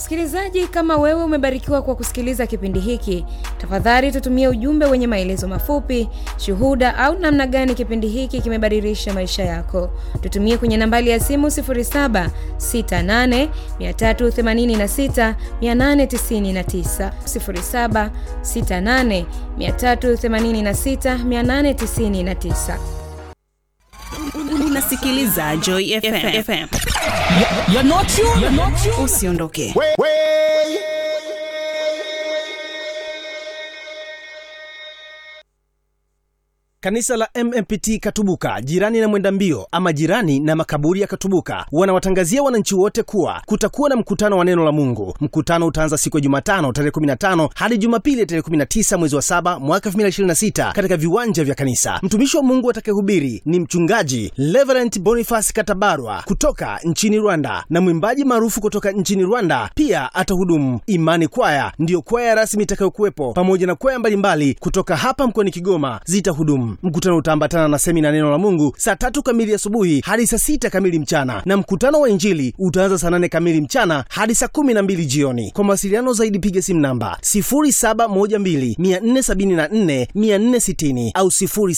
Msikilizaji, kama wewe umebarikiwa kwa kusikiliza kipindi hiki, tafadhali tutumie ujumbe wenye maelezo mafupi, shuhuda au namna gani kipindi hiki kimebadilisha maisha yako. Tutumie kwenye nambari ya simu 0768386899, 0768386899. Unasikiliza Joy FM. FM. You're not you. You're not you. Usiondoke. Kanisa la MMPT Katubuka, jirani na mwenda mbio ama jirani na makaburi ya Katubuka, wanawatangazia wananchi wote kuwa kutakuwa na mkutano wa neno la Mungu. Mkutano utaanza siku ya Jumatano tarehe 15 hadi Jumapili tarehe 19 mwezi wa 7 mwaka 2026 katika viwanja vya kanisa. Mtumishi wa Mungu atakayehubiri ni mchungaji Reverend Boniface Katabarwa kutoka nchini Rwanda na mwimbaji maarufu kutoka nchini Rwanda pia atahudumu. Imani Kwaya ndiyo kwaya rasmi itakayokuwepo pamoja na kwaya mbalimbali kutoka hapa mkoani Kigoma zitahudumu. Mkutano utaambatana na semina neno la Mungu saa tatu kamili asubuhi hadi saa sita kamili mchana, na mkutano wa Injili utaanza saa nane kamili mchana hadi saa kumi na mbili jioni. Kwa mawasiliano zaidi piga simu namba 0712474460 au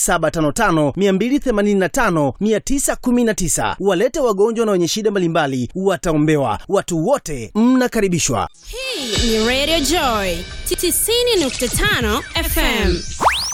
0755285919. Walete wagonjwa na wenye shida mbalimbali wataombewa. Watu wote mnakaribishwa. Hii ni Radio Joy 90.5 FM.